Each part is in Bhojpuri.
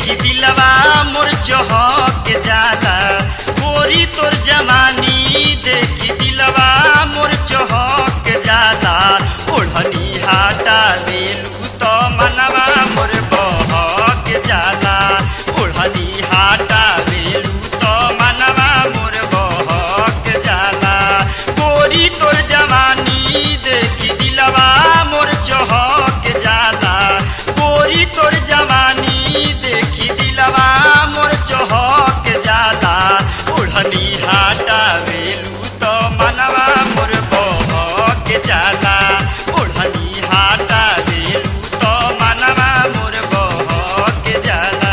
देखी दिलवा मोर चहक जाला गोरी तोर जवानी देखी दिलवा मोर चहक जाला ओढ़नी हाटा बेलू तो मनवा मोर बहक जाला ओढ़नी हाटा बेलू तो मनवा मोर बहक जाला गोरी तोर जवानी देखी दिलवा मोर चहक जाला गोरी तोर जवानी देखी दिलवा मोर चहक जाला ओढ़नी हाटा बेलू तो मनवा मोर बहक जाला ओढ़नी हाटा बेलू तो मनवा मोर बहक जाला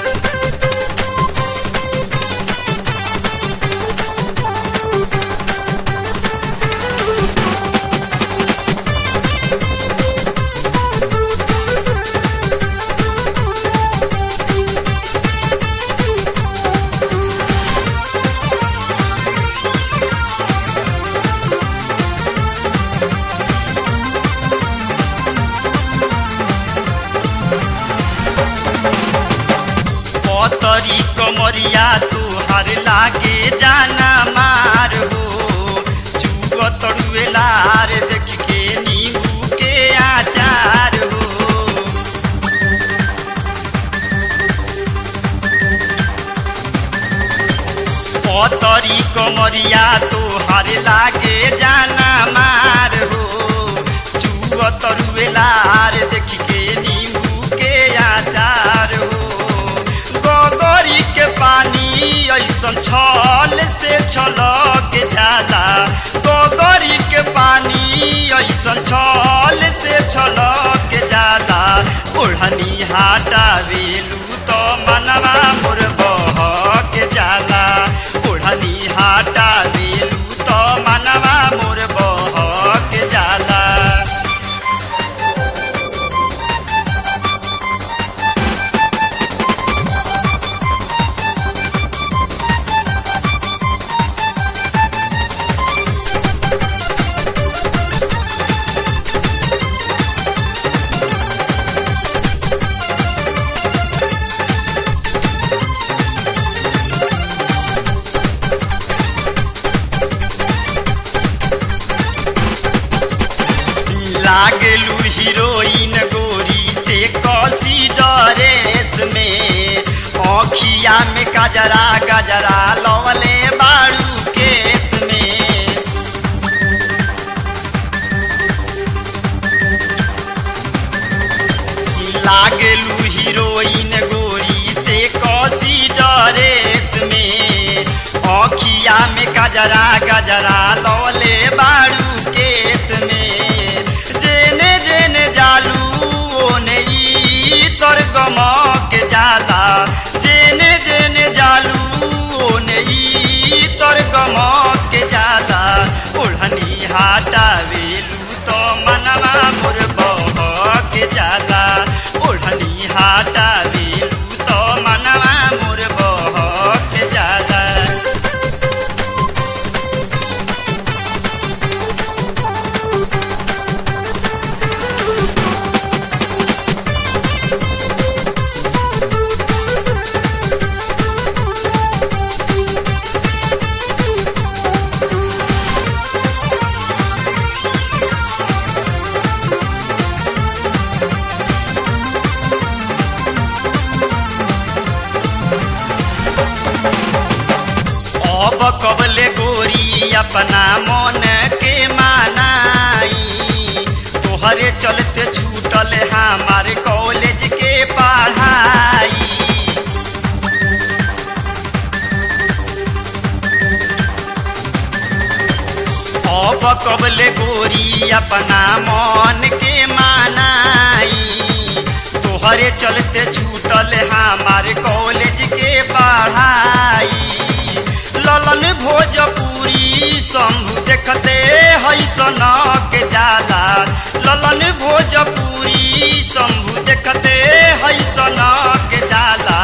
पतरी कमरिया तुहार लागे जाना मार हो चुग तड़ुएलार देख के नींबू के आचार हो पतरी कमरिया तुहार लागे जाना मार हो चुग तड़ुएलार देख के नींबू के आचार हो गोगरी के पानी ऐसन छल से छलक जाला गोगरी के पानी ऐसन छल से छलक जाला ओढ़नी हाटा बेलू तो मनवा मोर बहक जाला ओढ़नी हाटा बेलू तो मनवा मोर बहक जाला लागलू हीरोइन गोरी से कसी डरेस में औखिया में गजरा गजरा लवले बाड़ू केस में लागलू हीरोइन गोरी से कसी डरेस में औखिया में गजरा गजरा लवले बाड़ू केस में जेने जेने जालू ओने ई तोर गमक जाला जेने जेने जालू ओने ई तोर गमक जाला ओढ़नी हाटा वेलू तो मनवा मोर बहक जाला ओढ़नी हाटा वेलू तो मनवा मोर बहक जाला अब कबले गोरी अपना मन के मानाई तोहरे चलते छूटल हमार कॉलेज के पढ़ाई अब कबले गोरी अपना मन के मानाई तोहरे चलते छूटल हमार कॉलेज के पढ़ाई ललन भोजपुरी शंभु देखते है सनक जाला ललन भोजपुरी शंभु देखते है सनक जाला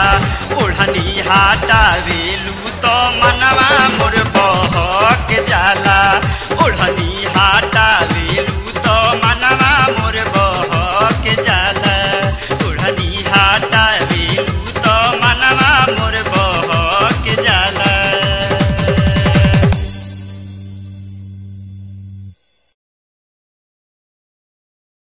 ओढ़नी हाटा वेलू तो मनवा मोर बहक जाला